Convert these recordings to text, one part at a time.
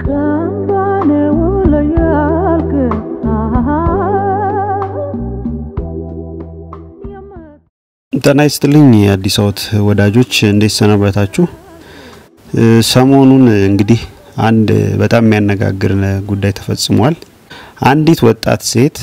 ካምባኔ ውለያልክ ጤና ይስጥልኝ የአዲስ አወት ወዳጆች እንዴት ሰነበታችሁ? ሰሞኑን እንግዲህ አንድ በጣም የሚያነጋግር ጉዳይ ተፈጽሟል። አንዲት ወጣት ሴት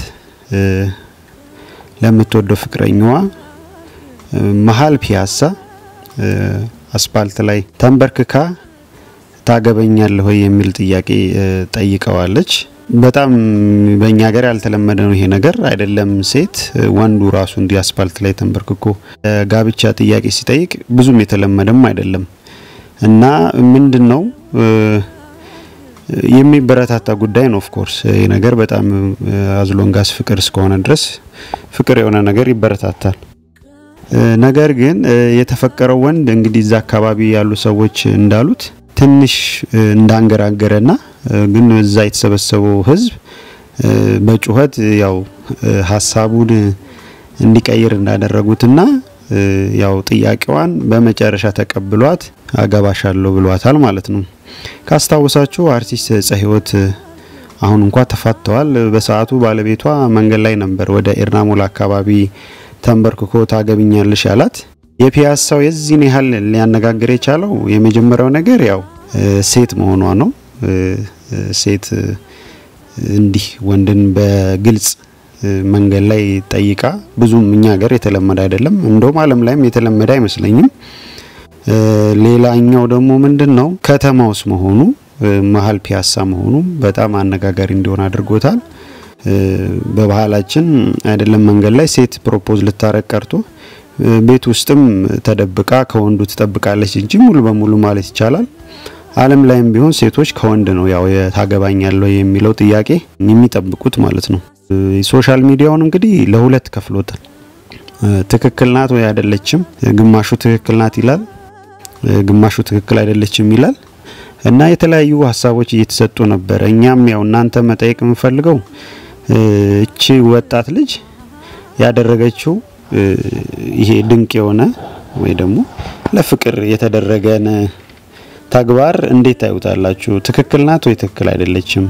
ለምትወደው ፍቅረኛዋ መሀል ፒያሳ አስፓልት ላይ ተንበርክካ ታገበኛለህ ወይ የሚል ጥያቄ ጠይቀዋለች። በጣም በእኛ ሀገር ያልተለመደ ነው ይሄ ነገር። አይደለም ሴት ወንዱ ራሱ እንዲህ አስፓልት ላይ ተንበርክኮ ጋብቻ ጥያቄ ሲጠይቅ ብዙም የተለመደም አይደለም እና ምንድን ነው የሚበረታታ ጉዳይ ነው። ኦፍኮርስ ይህ ነገር በጣም አዝሎንጋስ ፍቅር እስከሆነ ድረስ ፍቅር የሆነ ነገር ይበረታታል። ነገር ግን የተፈቀረው ወንድ እንግዲህ እዛ አካባቢ ያሉ ሰዎች እንዳሉት ትንሽ እንዳንገራገረና ግን እዛ የተሰበሰበው ሕዝብ በጩኸት ያው ሀሳቡን እንዲቀይር እንዳደረጉትና ያው ጥያቄዋን በመጨረሻ ተቀብሏት አገባሻለሁ ብሏታል ማለት ነው። ካስታወሳችሁ አርቲስት ፀህይወት አሁን እንኳ ተፋተዋል። በሰዓቱ ባለቤቷ መንገድ ላይ ነበር ወደ ኤርናሞል አካባቢ ተንበርክኮ ታገብኛለሽ ያላት። የፒያሳው የዚህን ያህል ሊያነጋግር የቻለው የመጀመሪያው ነገር ያው ሴት መሆኗ ነው። ሴት እንዲህ ወንድን በግልጽ መንገድ ላይ ጠይቃ ብዙም እኛ ሀገር የተለመደ አይደለም። እንደውም ዓለም ላይም የተለመደ አይመስለኝም። ሌላኛው ደግሞ ምንድን ነው ከተማ ውስጥ መሆኑ መሀል ፒያሳ መሆኑ በጣም አነጋጋሪ እንዲሆን አድርጎታል። በባህላችን አይደለም መንገድ ላይ ሴት ፕሮፖዝ ልታረቅ ቀርቶ ቤት ውስጥም ተደብቃ ከወንዱ ትጠብቃለች እንጂ ሙሉ በሙሉ ማለት ይቻላል ዓለም ላይም ቢሆን ሴቶች ከወንድ ነው ያው ታገባኛለሁ የሚለው ጥያቄ የሚጠብቁት ማለት ነው። ሶሻል ሚዲያውን እንግዲህ ለሁለት ከፍሎታል። ትክክል ናት ወይ አይደለችም፣ ግማሹ ትክክል ናት ይላል፣ ግማሹ ትክክል አይደለችም ይላል እና የተለያዩ ሀሳቦች እየተሰጡ ነበረ። እኛም ያው እናንተ መጠየቅ የምንፈልገው እቺ ወጣት ልጅ ያደረገችው ይሄ ድንቅ የሆነ ወይ ደግሞ ለፍቅር የተደረገን ተግባር እንዴት ታዩታላችሁ? ትክክል ናት ወይ ትክክል አይደለችም?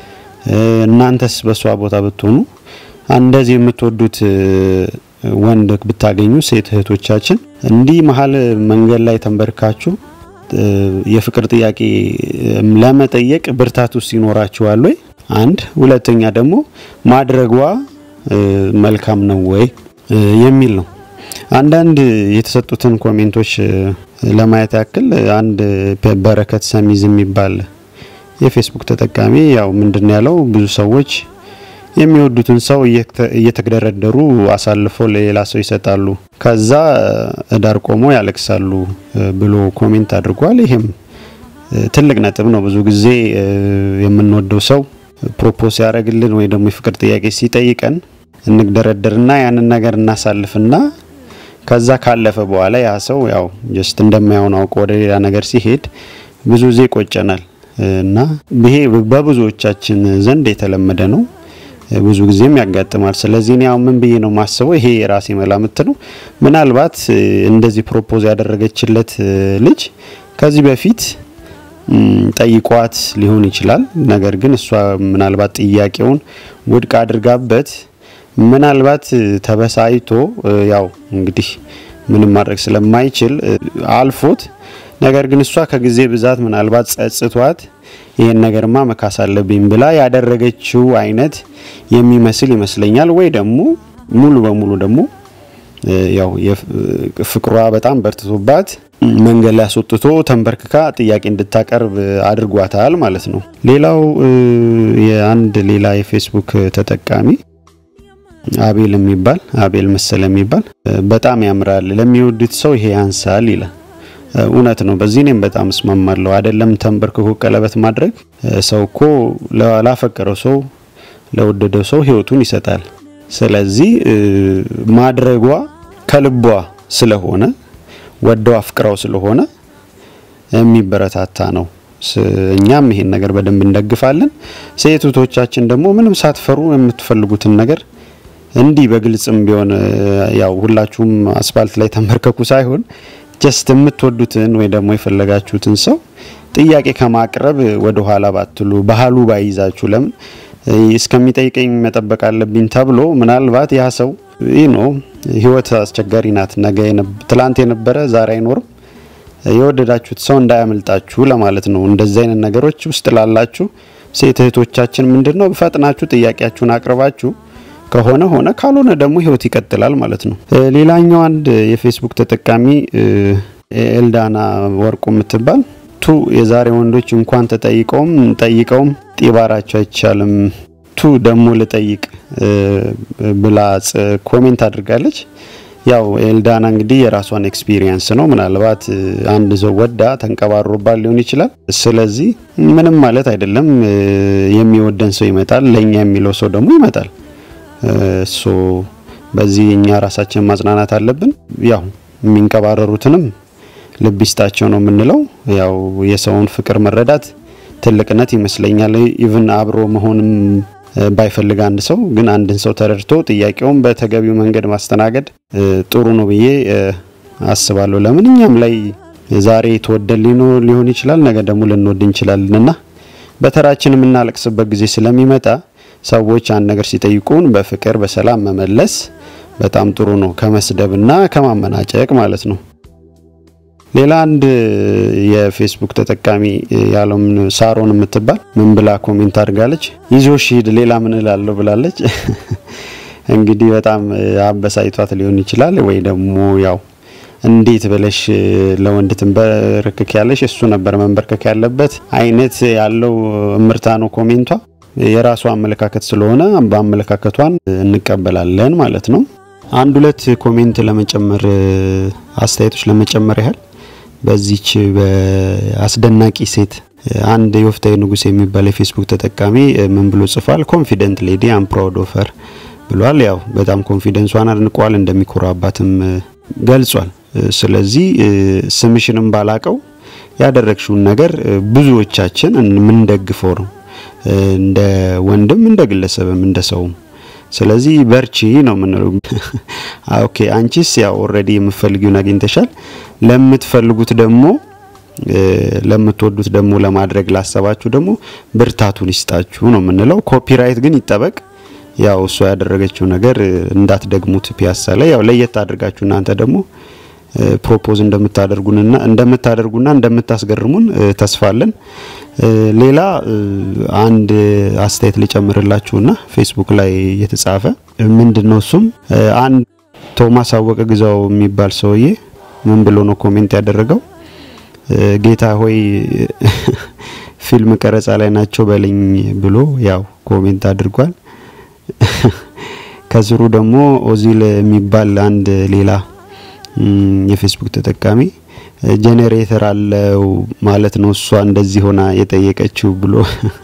እናንተስ በሷ ቦታ ብትሆኑ እንደዚህ የምትወዱት ወንድ ብታገኙ ሴት እህቶቻችን እንዲህ መሀል መንገድ ላይ ተንበርካችሁ የፍቅር ጥያቄ ለመጠየቅ ብርታት ውስጥ ይኖራችኋል ወይ? አንድ ሁለተኛ ደግሞ ማድረጓ መልካም ነው ወይ የሚል ነው። አንዳንድ የተሰጡትን ኮሜንቶች ለማየት ያክል አንድ በረከት ሰሚዝ የሚባል የፌስቡክ ተጠቃሚ ያው ምንድን ያለው ብዙ ሰዎች የሚወዱትን ሰው እየተግደረደሩ አሳልፈው ለሌላ ሰው ይሰጣሉ፣ ከዛ ዳር ቆሞ ያለቅሳሉ ብሎ ኮሜንት አድርጓል። ይሄም ትልቅ ነጥብ ነው። ብዙ ጊዜ የምንወደው ሰው ፕሮፖዝ ያደረግልን ወይ ደግሞ የፍቅር ጥያቄ ሲጠይቀን እንግደረደርና ያንን ነገር እናሳልፍና ከዛ ካለፈ በኋላ ያ ሰው ያው ጀስት እንደማይሆን አውቆ ወደ ሌላ ነገር ሲሄድ ብዙ ጊዜ ይቆጨናል እና ይሄ በብዙዎቻችን ዘንድ የተለመደ ነው። ብዙ ጊዜም ያጋጥማል። ስለዚህ እኔ አሁን ምን ብዬ ነው ማስበው፣ ይሄ የራሴ መላምት ነው። ምናልባት እንደዚህ ፕሮፖዝ ያደረገችለት ልጅ ከዚህ በፊት ጠይቋት ሊሆን ይችላል። ነገር ግን እሷ ምናልባት ጥያቄውን ውድቅ አድርጋበት ምናልባት ተበሳይቶ ያው እንግዲህ ምንም ማድረግ ስለማይችል አልፎት፣ ነገር ግን እሷ ከጊዜ ብዛት ምናልባት ጸጽቷት ይሄን ነገርማ መካስ አለብኝ ብላ ያደረገችው አይነት የሚመስል ይመስለኛል። ወይ ደግሞ ሙሉ በሙሉ ደግሞ ያው ፍቅሯ በጣም በርትቶባት መንገድ ላይ አስወጥቶ ተንበርክካ ጥያቄ እንድታቀርብ አድርጓታል ማለት ነው። ሌላው የአንድ ሌላ የፌስቡክ ተጠቃሚ አቤል የሚባል አቤል መሰለ የሚባል በጣም ያምራል፣ ለሚወዱት ሰው ይሄ ያንሳል ይላል። እውነት ነው። በዚህ እኔም በጣም እስማማለሁ። አይደለም ተንበርክኮ ቀለበት ማድረግ ሰው እኮ ላፈቀረው ሰው ለወደደው ሰው ሕይወቱን ይሰጣል። ስለዚህ ማድረጓ ከልቧ ስለሆነ ወደው አፍቅራው ስለሆነ የሚበረታታ ነው። እኛም ይሄን ነገር በደንብ እንደግፋለን። ሴቶቻችን ደግሞ ምንም ሳትፈሩ የምትፈልጉትን ነገር እንዲህ በግልጽም ቢሆን ያው ሁላችሁም አስፋልት ላይ ተንበርከኩ ሳይሆን ጀስት የምትወዱትን ወይ ደግሞ የፈለጋችሁትን ሰው ጥያቄ ከማቅረብ ወደ ኋላ ባትሉ ባህሉ ባይዛችሁ ለምን እስከሚጠይቀኝ መጠበቅ አለብኝ ተብሎ ምናልባት ያ ሰው ይህ ነው ህይወት አስቸጋሪ ናት። ነገ ትላንት የነበረ ዛሬ አይኖርም። የወደዳችሁት ሰው እንዳያመልጣችሁ ለማለት ነው። እንደዚህ አይነት ነገሮች ውስጥ ላላችሁ ሴት እህቶቻችን ምንድን ነው ፈጥናችሁ ጥያቄያችሁን አቅርባችሁ ከሆነ ሆነ፣ ካልሆነ ደግሞ ህይወት ይቀጥላል ማለት ነው። ሌላኛው አንድ የፌስቡክ ተጠቃሚ ኤልዳና ወርቁ የምትባል ቱ የዛሬ ወንዶች እንኳን ተጠይቀውም ጠይቀውም ጢባራቸው አይቻልም ቱ ደግሞ ልጠይቅ ብላ ኮሜንት አድርጋለች። ያው ኤልዳና እንግዲህ የራሷን ኤክስፒሪየንስ ነው። ምናልባት አንድ ሰው ወዳ ተንቀባሮባት ሊሆን ይችላል። ስለዚህ ምንም ማለት አይደለም። የሚወደን ሰው ይመጣል፣ ለእኛ የሚለው ሰው ደግሞ ይመጣል። ሶ በዚህ እኛ ራሳችን ማጽናናት አለብን። ያው የሚንቀባረሩትንም ልብ ይስጣቸው ነው የምንለው። ያው የሰውን ፍቅር መረዳት ትልቅነት ይመስለኛል። ኢቭን አብሮ መሆንም ባይፈልግ አንድ ሰው ግን አንድን ሰው ተረድቶ ጥያቄውን በተገቢው መንገድ ማስተናገድ ጥሩ ነው ብዬ አስባለሁ። ለምን እኛም ላይ ዛሬ ተወደን ሊሆን ይችላል፣ ነገ ደግሞ ልንወድ እንችላለን እና በተራችን የምናለቅስበት ጊዜ ስለሚመጣ ሰዎች አንድ ነገር ሲጠይቁን በፍቅር በሰላም መመለስ በጣም ጥሩ ነው፣ ከመስደብና ከማመናጨቅ ማለት ነው። ሌላ አንድ የፌስቡክ ተጠቃሚ ያለውን ሳሮን የምትባል ምን ብላ ኮሜንት አድርጋለች? ይዞ ሂድ ሌላ ምን እላለሁ ብላለች። እንግዲህ በጣም አበሳይቷት ሊሆን ይችላል ወይ ደግሞ ያው እንዴት ብለሽ ለወንድ ትንበረከክ ያለሽ እሱ ነበር መንበርከክ ያለበት አይነት ያለው እምርታ ነው ኮሜንቷ። የራሷ አመለካከት ስለሆነ በአመለካከቷን እንቀበላለን ማለት ነው። አንድ ሁለት ኮሜንት ለመጨመር አስተያየቶች ለመጨመር ያህል በዚች በአስደናቂ ሴት አንድ የወፍታዊ ንጉስ የሚባል የፌስቡክ ተጠቃሚ ምን ብሎ ጽፏል? ኮንፊደንት ሌዲ አም ፕራውድ ኦፍ ሄር ብሏል። ያው በጣም ኮንፊደንሷን አድንቋል፣ እንደሚኮራባትም ገልጿል። ስለዚህ ስምሽንም ባላቀው ያደረግሽውን ነገር ብዙዎቻችን የምንደግፈው ነው፣ እንደ ወንድም እንደ ግለሰብም እንደ ሰውም ስለዚህ በርቺ ነው የምንለው። ኦኬ አንቺስ ያው ኦልሬዲ የምትፈልጊውን አግኝተሻል። ለምትፈልጉት ደግሞ ለምትወዱት ደግሞ ለማድረግ ላሰባችሁ ደግሞ ብርታቱን ይስጣችሁ ነው የምንለው። ኮፒራይት ግን ይጠበቅ። ያው እሷ ያደረገችው ነገር እንዳትደግሙት ፒያሳ ላይ ያው ለየት አድርጋችሁ እናንተ ደግሞ ፕሮፖዝ እንደምታደርጉንና እንደምታደርጉና እንደምታስገርሙን ተስፋለን። ሌላ አንድ አስተያየት ልጨምርላችሁና ፌስቡክ ላይ የተጻፈ ምንድን ነው እሱም አንድ ቶማስ አወቀ ግዛው የሚባል ሰውዬ ምን ብሎ ነው ኮሜንት ያደረገው? ጌታ ሆይ ፊልም ቀረጻ ላይ ናቸው በልኝ ብሎ ያው ኮሜንት አድርጓል። ከስሩ ደግሞ ኦዚል የሚባል አንድ ሌላ የፌስቡክ ተጠቃሚ ጄኔሬተር አለው ማለት ነው እሷ እንደዚህ ሆና የጠየቀችው ብሎ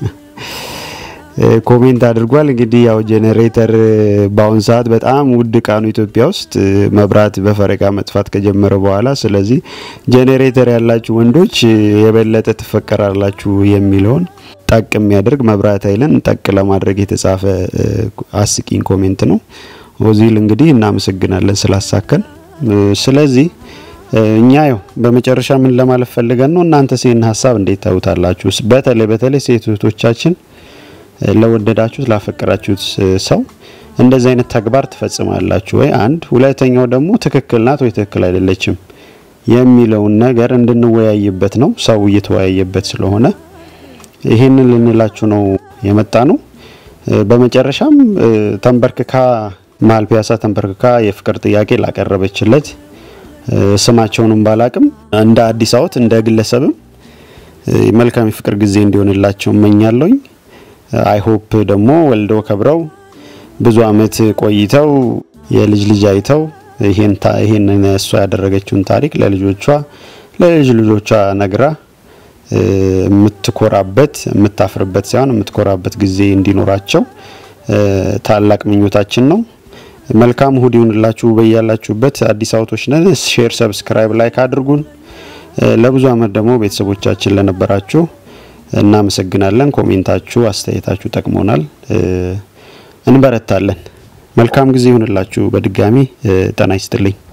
ኮሜንት አድርጓል። እንግዲህ ያው ጄኔሬተር በአሁን ሰዓት በጣም ውድ እቃ ነው ኢትዮጵያ ውስጥ መብራት በፈረቃ መጥፋት ከጀመረ በኋላ። ስለዚህ ጄኔሬተር ያላችሁ ወንዶች የበለጠ ትፈቀራላችሁ የሚለውን ጠቅ የሚያደርግ መብራት ኃይልን ጠቅ ለማድረግ የተጻፈ አስቂኝ ኮሜንት ነው። ኦዚል እንግዲህ እናመሰግናለን ስላሳከን። ስለዚህ እኛ ያው በመጨረሻ ምን ለማለት ፈልገን ነው፣ እናንተስ ይህን ሀሳብ እንዴት ታዩታላችሁ? በተለይ በተለይ ሴት እህቶቻችን ለወደዳችሁት ላፈቀራችሁት ሰው እንደዚህ አይነት ተግባር ትፈጽማላችሁ ወይ? አንድ ሁለተኛው ደግሞ ትክክል ናት ወይ ትክክል አይደለችም የሚለውን ነገር እንድንወያይበት ነው። ሰው እየተወያየበት ስለሆነ ይህንን ልንላችሁ ነው የመጣ ነው። በመጨረሻም ተንበርክካ መሀል ፒያሳ ተንበርክካ የፍቅር ጥያቄ ላቀረበችለት ስማቸውንም ባላቅም እንደ አዲስ አወት እንደ ግለሰብም መልካም የፍቅር ጊዜ እንዲሆንላቸው እመኛለሁኝ። አይሆፕ ደግሞ ወልደው ከብረው ብዙ አመት ቆይተው የልጅ ልጅ አይተው ይሄን እሷ ያደረገችውን ታሪክ ለልጆቿ ለልጅ ልጆቿ ነግራ የምትኮራበት የምታፍርበት ሳይሆን የምትኮራበት ጊዜ እንዲኖራቸው ታላቅ ምኞታችን ነው። መልካም እሁድ ይሁንላችሁ በያላችሁበት። አዲስ አበቦች ነን። ሼር፣ ሰብስክራይብ፣ ላይክ አድርጉን። ለብዙ አመት ደግሞ ቤተሰቦቻችን ለነበራችሁ እናመሰግናለን። ኮሜንታችሁ፣ አስተያየታችሁ ጠቅሞናል። እንበረታለን። መልካም ጊዜ ይሁንላችሁ። በድጋሚ ጤና ይስጥልኝ።